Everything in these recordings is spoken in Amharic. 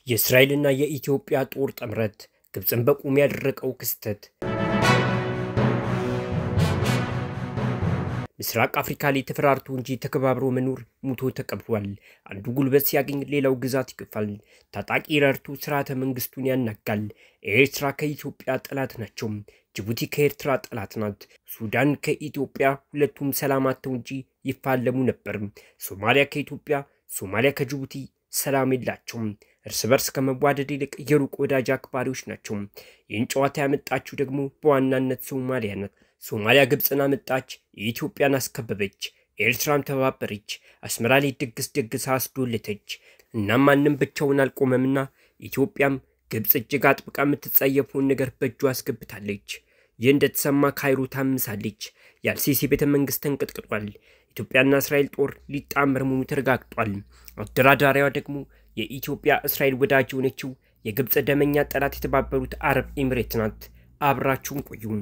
የእስራኤልና የኢትዮጵያ ጦር ጥምረት ግብፅን በቁም ያደረቀው ክስተት ምስራቅ አፍሪካ ላይ ተፈራርቶ እንጂ ተከባብሮ መኖር ሙቶ ተቀብሯል። አንዱ ጉልበት ሲያገኝ ሌላው ግዛት ይገፋል። ታጣቂ ረድቶ ስርዓተ መንግስቱን ያናጋል። ኤርትራ ከኢትዮጵያ ጠላት ናቸው። ጅቡቲ ከኤርትራ ጠላት ናት። ሱዳን ከኢትዮጵያ ሁለቱም ሰላም አጥተው እንጂ ይፋለሙ ነበር። ሶማሊያ ከኢትዮጵያ፣ ሶማሊያ ከጅቡቲ ሰላም የላቸውም። እርስ በርስ ከመዋደድ ይልቅ የሩቅ ወዳጅ አክባሪዎች ናቸው። ይህን ጨዋታ ያመጣችው ደግሞ በዋናነት ሶማሊያ ናት። ሶማሊያ ግብፅን አመጣች፣ የኢትዮጵያን አስከበበች፣ ኤርትራም ተባበረች፣ አስመራ ላይ ድግስ ደግሳ አስዶለተች። እናም ማንም ብቻውን አልቆመምና ኢትዮጵያም ግብፅ እጅግ አጥብቃ የምትጸየፈውን ነገር በእጁ አስገብታለች። ይህ እንደተሰማ ካይሮ ታምሳለች። የአልሲሲ ቤተ መንግስት ተንቀጥቅጧል። ኢትዮጵያና እስራኤል ጦር ሊጣመር መሆኑ ተረጋግጧል። አደራዳሪዋ ደግሞ የኢትዮጵያ እስራኤል ወዳጅ የሆነችው የግብፅ ደመኛ ጠላት የተባበሩት አረብ ኤሚሬት ናት። አብራችሁን ቆዩም።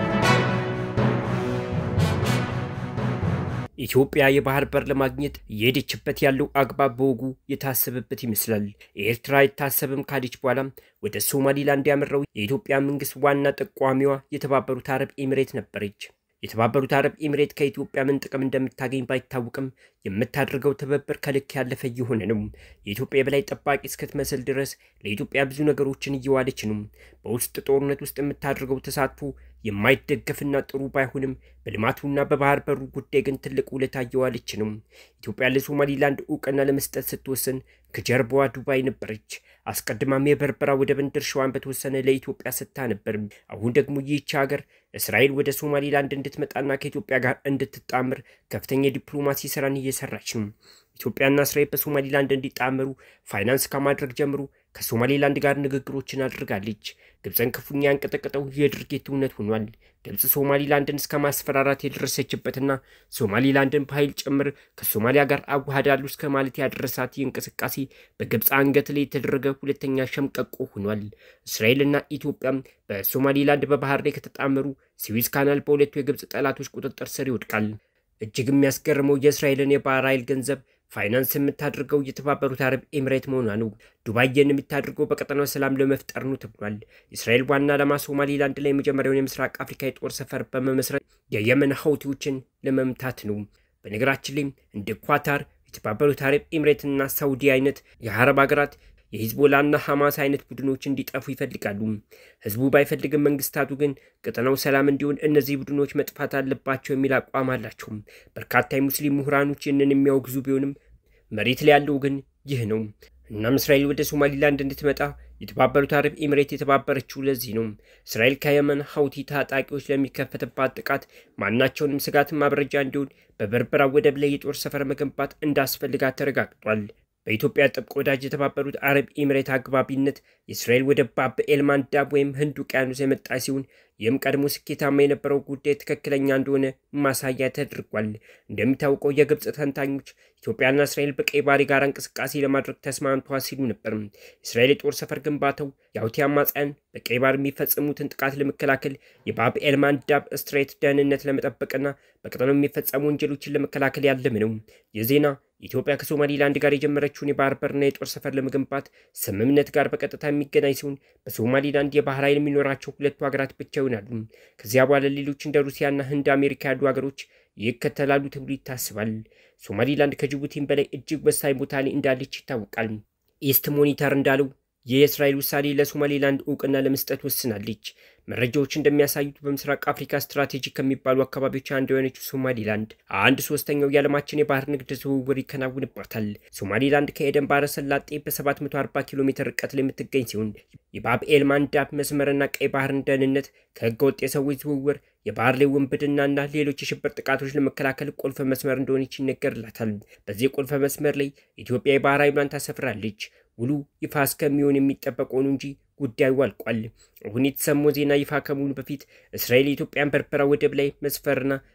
ኢትዮጵያ የባህር በር ለማግኘት እየሄደችበት ያለው አግባብ በወጉ የታሰበበት ይመስላል። ኤርትራ የታሰበም ካለች በኋላም ወደ ሶማሊላንድ ያመራው የኢትዮጵያ መንግስት ዋና ጠቋሚዋ የተባበሩት አረብ ኤሚሬት ነበረች። የተባበሩት አረብ ኤሚሬት ከኢትዮጵያ ምን ጥቅም እንደምታገኝ ባይታወቅም የምታደርገው ትብብር ከልክ ያለፈ እየሆነ ነው። የኢትዮጵያ የበላይ ጠባቂ እስክትመስል ድረስ ለኢትዮጵያ ብዙ ነገሮችን እየዋለች ነው። በውስጥ ጦርነት ውስጥ የምታደርገው ተሳትፎ የማይደገፍና ጥሩ ባይሆንም በልማቱና በባህር በሩ ጉዳይ ግን ትልቅ ውለታ እየዋለች ነው። ኢትዮጵያ ለሶማሊላንድ እውቅና ለመስጠት ስትወስን ከጀርባዋ ዱባይ ነበረች። አስቀድማም የበርበራ ወደብን ድርሻዋን በተወሰነ ለኢትዮጵያ ሰጥታ ነበር። አሁን ደግሞ ይህች ሀገር እስራኤል ወደ ሶማሊላንድ እንድትመጣና ከኢትዮጵያ ጋር እንድትጣምር ከፍተኛ የዲፕሎማሲ ስራን እየሰራች ነው። ኢትዮጵያና እስራኤል በሶማሊላንድ እንዲጣመሩ ፋይናንስ ከማድረግ ጀምሮ ከሶማሌላንድ ጋር ንግግሮችን አድርጋለች። ግብፅን ክፉኛ ያንቀጠቀጠው የድርጊት እውነት ሆኗል። ግብፅ ሶማሊላንድን እስከ ማስፈራራት የደረሰችበትና ሶማሊላንድን በኃይል ጭምር ከሶማሊያ ጋር አዋህዳሉ እስከ ማለት ያደረሳት ይህ እንቅስቃሴ በግብፅ አንገት ላይ የተደረገ ሁለተኛ ሸምቀቆ ሆኗል። እስራኤልና ኢትዮጵያም በሶማሊላንድ በባህር ላይ ከተጣመሩ ስዊዝ ካናል በሁለቱ የግብፅ ጠላቶች ቁጥጥር ስር ይወድቃል። እጅግ የሚያስገርመው የእስራኤልን የባህር ኃይል ገንዘብ ፋይናንስ የምታደርገው የተባበሩት አረብ ኤሚሬት መሆኗ ነው። ዱባይን የምታደርገው በቀጠናው ሰላም ለመፍጠር ነው ተብሏል። የእስራኤል ዋና ዓላማ ሶማሊላንድ ላይ የመጀመሪያውን የምስራቅ አፍሪካ የጦር ሰፈር በመመስረት የየመን ሀውቲዎችን ለመምታት ነው። በነገራችን ላይም እንደ ኳታር፣ የተባበሩት አረብ ኤሚሬትና ሳውዲ አይነት የአረብ ሀገራት የሂዝቦላና ሐማስ አይነት ቡድኖች እንዲጠፉ ይፈልጋሉ። ህዝቡ ባይፈልግም መንግስታቱ ግን ቀጠናው ሰላም እንዲሆን እነዚህ ቡድኖች መጥፋት አለባቸው የሚል አቋም አላቸው። በርካታ የሙስሊም ምሁራኖች ይህንን የሚያወግዙ ቢሆንም መሬት ላይ ያለው ግን ይህ ነው። እናም እስራኤል ወደ ሶማሊላንድ እንድትመጣ የተባበሩት አረብ ኤሚሬት የተባበረችው ለዚህ ነው። እስራኤል ከየመን ሀውቲ ታጣቂዎች ለሚከፈትባት ጥቃት ማናቸውንም ስጋት ማብረጃ እንዲሆን በበርበራ ወደብ ላይ የጦር ሰፈር መገንባት እንዳስፈልጋት ተረጋግጧል። በኢትዮጵያ ጥብቅ ወዳጅ የተባበሩት አረብ ኤሚሬት አግባቢነት የእስራኤል ወደ ባብ ኤልማንዳብ ወይም ህንድ ውቅያኖስ የመጣ ሲሆን ይህም ቀድሞ ስኬታማ የነበረው ጉዳይ ትክክለኛ እንደሆነ ማሳያ ተደርጓል። እንደሚታወቀው የግብፅ ተንታኞች ኢትዮጵያና እስራኤል በቀይ ባህር ጋር እንቅስቃሴ ለማድረግ ተስማምተዋል ሲሉ ነበር። የእስራኤል የጦር ሰፈር ግንባታው የሁቲ አማጽያን በቀይ ባህር የሚፈጽሙትን ጥቃት ለመከላከል የባብ ኤልማንዳብ ስትሬት ደህንነት ለመጠበቅና በቀጠናው የሚፈጸሙ ወንጀሎችን ለመከላከል ያለም ነው። ይህ ዜና ኢትዮጵያ ከሶማሊላንድ ጋር የጀመረችውን የባህር በርና የጦር ሰፈር ለመገንባት ስምምነት ጋር በቀጥታ የሚገናኝ ሲሆን በሶማሊላንድ የባህር ኃይል የሚኖራቸው ሁለቱ ሀገራት ብቻ ይሆናሉ። ከዚያ በኋላ ሌሎች እንደ ሩሲያና ህንድ፣ አሜሪካ ያሉ ሀገሮች ይከተላሉ ተብሎ ይታስባል። ሶማሊላንድ ከጅቡቲም በላይ እጅግ ወሳኝ ቦታ ላይ እንዳለች ይታወቃል። ኢስት ሞኒተር እንዳለው የእስራኤል ውሳኔ ለሶማሌላንድ እውቅና ለመስጠት ወስናለች። መረጃዎች እንደሚያሳዩት በምስራቅ አፍሪካ ስትራቴጂክ ከሚባሉ አካባቢዎች አንዱ የሆነችው ሶማሊላንድ አንድ ሶስተኛው የዓለማችን የባህር ንግድ ዝውውር ይከናውንባታል። ሶማሊላንድ ከኤደን ባህረ ሰላጤ በ740 ኪሎ ሜትር ርቀት ላይ የምትገኝ ሲሆን የባብ ኤል ማንዳብ መስመርና ቀይ ባህርን ደህንነት ከህገ ወጥ የሰዎች ዝውውር፣ የባህር ላይ ውንብድናና ሌሎች የሽብር ጥቃቶች ለመከላከል ቁልፍ መስመር እንደሆነች ይነገርላታል። በዚህ ቁልፍ መስመር ላይ ኢትዮጵያ የባህር ኃይሏን ታሰፍራለች። ውሉ ይፋ እስከሚሆን የሚጠበቀው ነው እንጂ ጉዳዩ አልቋል። አሁን የተሰማው ዜና ይፋ ከመሆኑ በፊት እስራኤል የኢትዮጵያን በርበራ ወደብ ላይ መስፈርና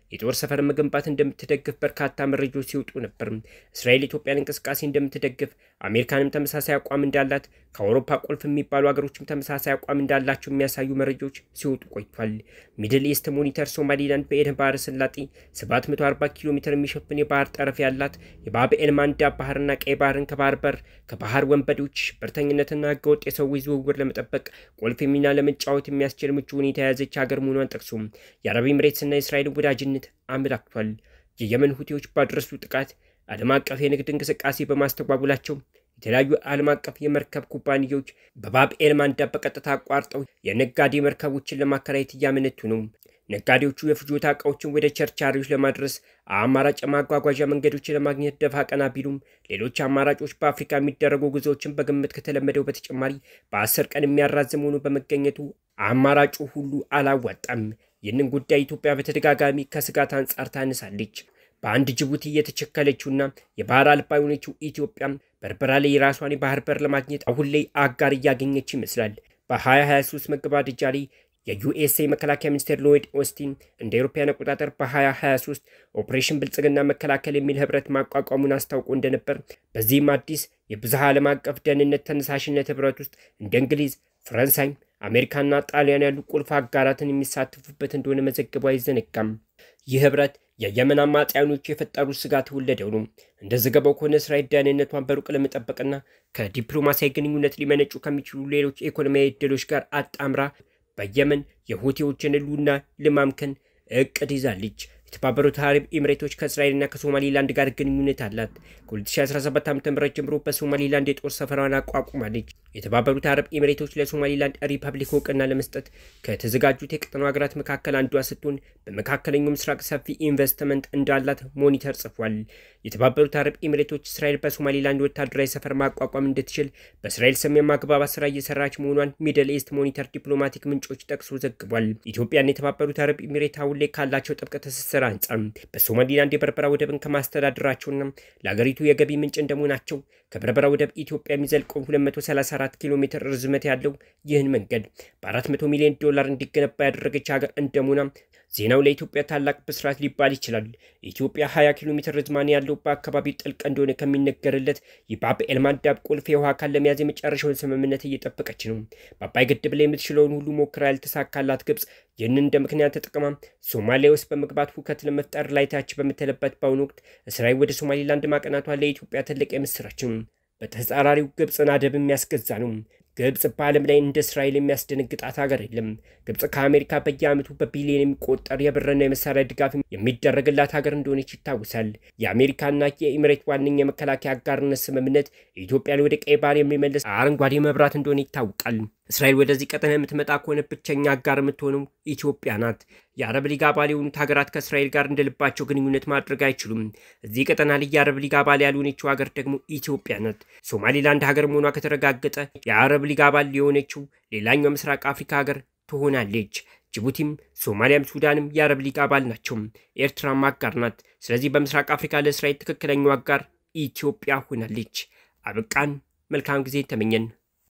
የጦር ሰፈር መገንባት እንደምትደግፍ በርካታ መረጃዎች ሲወጡ ነበር። እስራኤል ኢትዮጵያን እንቅስቃሴ እንደምትደግፍ፣ አሜሪካንም ተመሳሳይ አቋም እንዳላት፣ ከአውሮፓ ቁልፍ የሚባሉ ሀገሮችም ተመሳሳይ አቋም እንዳላቸው የሚያሳዩ መረጃዎች ሲወጡ ቆይቷል። ሚድል ኢስት ሞኒተር ሶማሊላንድ በኤደን ባህረ ሰላጤ 740 ኪሎ ሜትር የሚሸፍን የባህር ጠረፍ ያላት የባብኤል ማንዳብ ባህርና ቀይ ባህርን ከባህር በር ከባህር ወንበዴዎች ሽብርተኝነትና ህገወጥ የሰዎች ዝውውር ለመጠበቅ ቁልፍ ሚና ለመጫወት የሚያስችል ምቹ ሁኔታ የያዘች ሀገር መሆኗን ጠቅሶ የአረብ ኤምሬትስና የእስራኤልን ወዳጅነት አመላክቷል። የየመን ሁቲዎች ባደረሱ ጥቃት ዓለም አቀፍ የንግድ እንቅስቃሴ በማስተጓጉላቸው የተለያዩ ዓለም አቀፍ የመርከብ ኩባንያዎች በባብኤል ማንዳብ በቀጥታ አቋርጠው የነጋዴ መርከቦችን ለማከራየት እያመነቱ ነው። ነጋዴዎቹ የፍጆታ ዕቃዎችን ወደ ቸርቻሪዎች ለማድረስ አማራጭ የማጓጓዣ መንገዶችን ለማግኘት ደፋ ቀና ቢሉም ሌሎች አማራጮች በአፍሪካ የሚደረጉ ጉዞዎችን በግምት ከተለመደው በተጨማሪ በአስር ቀን የሚያራዝም ሆኖ በመገኘቱ አማራጩ ሁሉ አላዋጣም። ይህንን ጉዳይ ኢትዮጵያ በተደጋጋሚ ከስጋት አንጻር ታነሳለች። በአንድ ጅቡቲ የተቸከለችውና የባህር አልባ የሆነችው ኢትዮጵያ በርበራ ላይ የራሷን የባህር በር ለማግኘት አሁን ላይ አጋር እያገኘች ይመስላል። በ2023 መገባደጃ ላይ የዩኤስኤ መከላከያ ሚኒስቴር ሎይድ ኦስቲን እንደ አውሮፓውያን አቆጣጠር በ2023 ኦፕሬሽን ብልጽግና መከላከል የሚል ህብረት ማቋቋሙን አስታውቆ እንደነበር፣ በዚህም አዲስ የብዝሃ ዓለም አቀፍ ደህንነት ተነሳሽነት ህብረት ውስጥ እንደ እንግሊዝ፣ ፈረንሳይ፣ አሜሪካና ጣሊያን ያሉ ቁልፍ አጋራትን የሚሳተፉበት እንደሆነ መዘገቡ አይዘነጋም። ይህ ህብረት የየመን አማጽያኖቹ የፈጠሩት ስጋት ወለደው ነው። እንደ ዘገባው ከሆነ እስራኤል ደህንነቷን በሩቅ ለመጠበቅና ከዲፕሎማሲያዊ ግንኙነት ሊመነጩ ከሚችሉ ሌሎች ኢኮኖሚያዊ እድሎች ጋር አጣምራ በየመን የሁቲዎችን ህልውና ለማምከን እቅድ ይዛለች። የተባበሩት አረብ ኤምሬቶች ከእስራኤልና ከሶማሊላንድ ጋር ግንኙነት አላት። ከ2017 ዓ ም ጀምሮ በሶማሊላንድ የጦር ሰፈራዋን አቋቁማለች። የተባበሩት አረብ ኤምሬቶች ለሶማሊላንድ ሪፐብሊክ እውቅና ለመስጠት ከተዘጋጁት የቀጠናው ሀገራት መካከል አንዷ ስትሆን በመካከለኛው ምስራቅ ሰፊ ኢንቨስትመንት እንዳላት ሞኒተር ጽፏል። የተባበሩት አረብ ኤምሬቶች እስራኤል በሶማሊላንድ ወታደራዊ ሰፈር ማቋቋም እንድትችል በእስራኤል ሰሜን ማግባባት ስራ እየሰራች መሆኗን ሚድል ኢስት ሞኒተር ዲፕሎማቲክ ምንጮች ጠቅሶ ዘግቧል። ኢትዮጵያና የተባበሩት አረብ ኤምሬት አሁን ላይ ካላቸው ጥብቅ ትስስር አንጻር በሶማሊላንድ የበርበራ ወደብን ከማስተዳደራቸውና ለሀገሪቱ የገቢ ምንጭ እንደመሆናቸው ከበርበራ ወደብ ኢትዮጵያ የሚዘልቀው 234 ኪሎ ሜትር ርዝመት ያለው ይህን መንገድ በ400 ሚሊዮን ዶላር እንዲገነባ ያደረገች ሀገር እንደመሆኗ ዜናው ለኢትዮጵያ ታላቅ ብስራት ሊባል ይችላል። ኢትዮጵያ 20 ኪሎ ሜትር ርዝማኔ ያለው በአካባቢው ጥልቅ እንደሆነ ከሚነገርለት የባብኤል ማንዳብ ቁልፍ የውሃ አካል ለመያዝ የመጨረሻውን ስምምነት እየጠበቀች ነው። በአባይ ግድብ ላይ የምትችለውን ሁሉ ሞክራ ያልተሳካላት ግብፅ ይህንን እንደ ምክንያት ተጠቅማ ሶማሊያ ውስጥ በመግባት ሁከት ለመፍጠር ላይ ታች በምትልበት በአሁኑ ወቅት እስራኤል ወደ ሶማሊላንድ ማቀናቷ ለኢትዮጵያ ትልቅ የምስራች ነው። በተጻራሪው ግብፅን አደብ የሚያስገዛ ነው። ግብፅ በዓለም ላይ እንደ እስራኤል የሚያስደነግጣት ሀገር የለም። ግብፅ ከአሜሪካ በየዓመቱ በቢሊዮን የሚቆጠር የብርና የመሳሪያ ድጋፍ የሚደረግላት ሀገር እንደሆነች ይታወሳል። የአሜሪካና የኢሚሬት ዋነኛ የመከላከያ አጋርነት ስምምነት ኢትዮጵያን ወደ ቀይ ባህር የሚመልስ አረንጓዴ መብራት እንደሆነ ይታወቃል። እስራኤል ወደዚህ ቀጠና የምትመጣ ከሆነ ብቸኛ አጋር የምትሆነው ኢትዮጵያ ናት። የአረብ ሊግ አባል የሆኑት ሀገራት ከእስራኤል ጋር እንደልባቸው ግንኙነት ማድረግ አይችሉም። እዚህ ቀጠና ላይ የአረብ ሊግ አባል ያልሆነችው ሀገር ደግሞ ኢትዮጵያ ናት። ሶማሊላንድ ሀገር መሆኗ ከተረጋገጠ የአረብ ሊግ አባል የሆነችው ሌላኛው ምስራቅ አፍሪካ ሀገር ትሆናለች። ጅቡቲም፣ ሶማሊያም፣ ሱዳንም የአረብ ሊግ አባል ናቸው። ኤርትራም አጋር ናት። ስለዚህ በምስራቅ አፍሪካ ለእስራኤል ትክክለኛው አጋር ኢትዮጵያ ሆናለች። አበቃን። መልካም ጊዜ ተመኘን።